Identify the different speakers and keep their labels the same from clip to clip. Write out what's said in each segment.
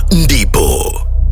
Speaker 1: ndipo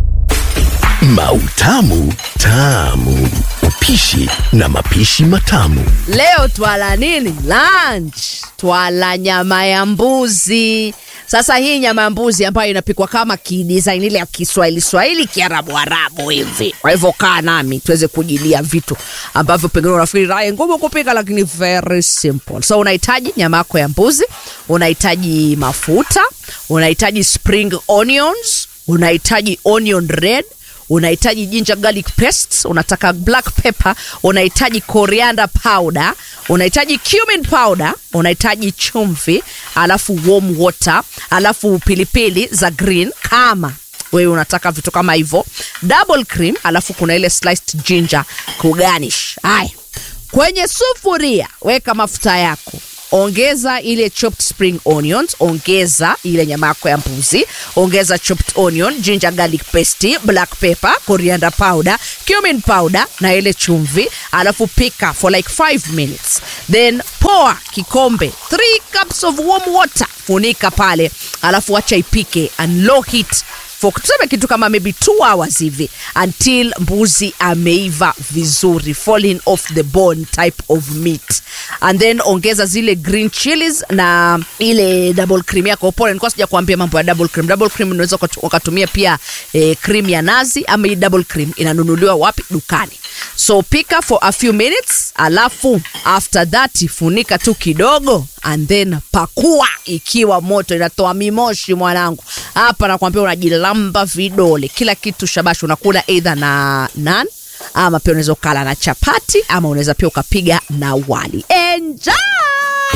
Speaker 1: Mautamu Tamu, upishi na mapishi matamu.
Speaker 2: Leo twala nini? Lunch. Twala nyama ya mbuzi. Sasa hii nyama ya mbuzi ambayo inapikwa kama kidesign ile ya Kiswahili Swahili Kiarabu Arabu hivi. Kwa hivyo kaa nami tuweze kujilia vitu ambavyo pengine unafikiri raha ngumu kupika, lakini very simple. So unahitaji nyama yako ya mbuzi, unahitaji mafuta, unahitaji spring onions, unahitaji onion red unahitaji ginger garlic paste, unataka black pepper, unahitaji coriander powder, unahitaji cumin powder, unahitaji chumvi, alafu warm water, alafu pilipili za green kama wewe unataka vitu kama hivyo, double cream, alafu kuna ile sliced ginger kuganish. Haya, kwenye sufuria weka mafuta yako ongeza ile chopped spring onions, ongeza ile nyama yako ya mbuzi, ongeza chopped onion, ginger garlic paste, black pepper, coriander powder, cumin powder na ile chumvi, alafu pika for like 5 minutes, then poa kikombe 3 cups of warm water, funika pale, alafu acha ipike and low heat for tuseme kitu kama maybe two hours hivi until mbuzi ameiva vizuri falling off the bone type of meat and then ongeza zile green chilies na ile double cream yako pole nilikuwa sija kuambia mambo ya double cream double cream unaweza ukatu- ukatumia pia eh, cream ya nazi ama hii double cream inanunuliwa wapi dukani so pika for a few minutes alafu after that funika tu kidogo and then pakua ikiwa moto inatoa mimoshi mwanangu hapa nakwambia unajilamba vidole kila kitu shabashi unakula eidha na nan ama pia unaweza ukala na chapati ama unaweza pia ukapiga na wali enjoy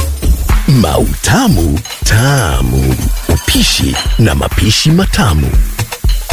Speaker 1: Mautamu Tamu, upishi na mapishi matamu.